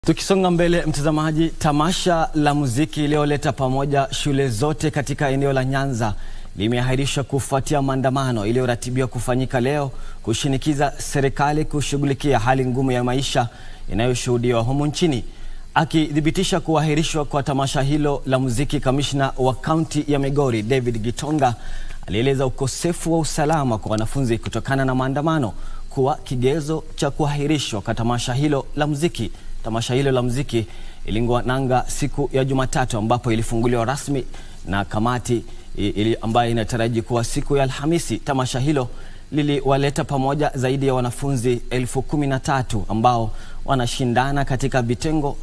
Tukisonga mbele mtazamaji, tamasha la muziki iliyoleta pamoja shule zote katika eneo la Nyanza limeahirishwa kufuatia maandamano iliyoratibiwa kufanyika leo kushinikiza serikali kushughulikia hali ngumu ya maisha inayoshuhudiwa humu nchini. Akithibitisha kuahirishwa kwa tamasha hilo la muziki, kamishna wa kaunti ya Migori David Gitonga alieleza ukosefu wa usalama kwa wanafunzi kutokana na maandamano kuwa kigezo cha kuahirishwa kwa tamasha hilo la muziki. Tamasha hilo la muziki iling'oa nanga siku ya Jumatatu ambapo ilifunguliwa rasmi na kamati ili ambayo inataraji kuwa siku ya Alhamisi. Tamasha hilo liliwaleta pamoja zaidi ya wanafunzi elfu kumi na tatu ambao wanashindana katika vitengo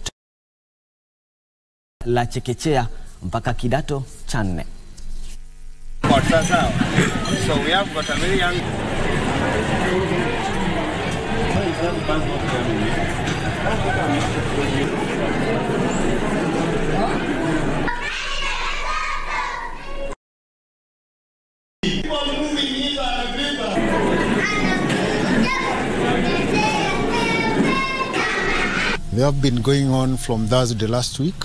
la chekechea mpaka kidato cha nne. They have been going on from Thursday last week.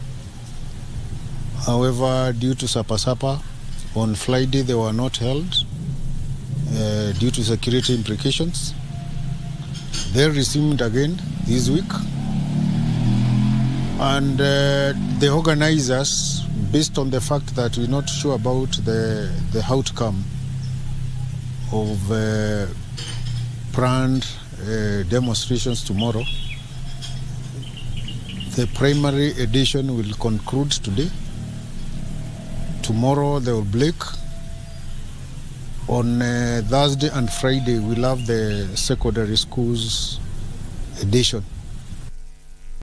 However, due to Sapa Sapa, on Friday they were not held uh, due to security implications. They resumed again this week. And uh, the organizers, based on the fact that we're not sure about the, the outcome of uh, planned uh, demonstrations tomorrow, the primary edition will conclude today. Tomorrow they will break. On uh, Thursday and Friday we'll have the secondary schools edition.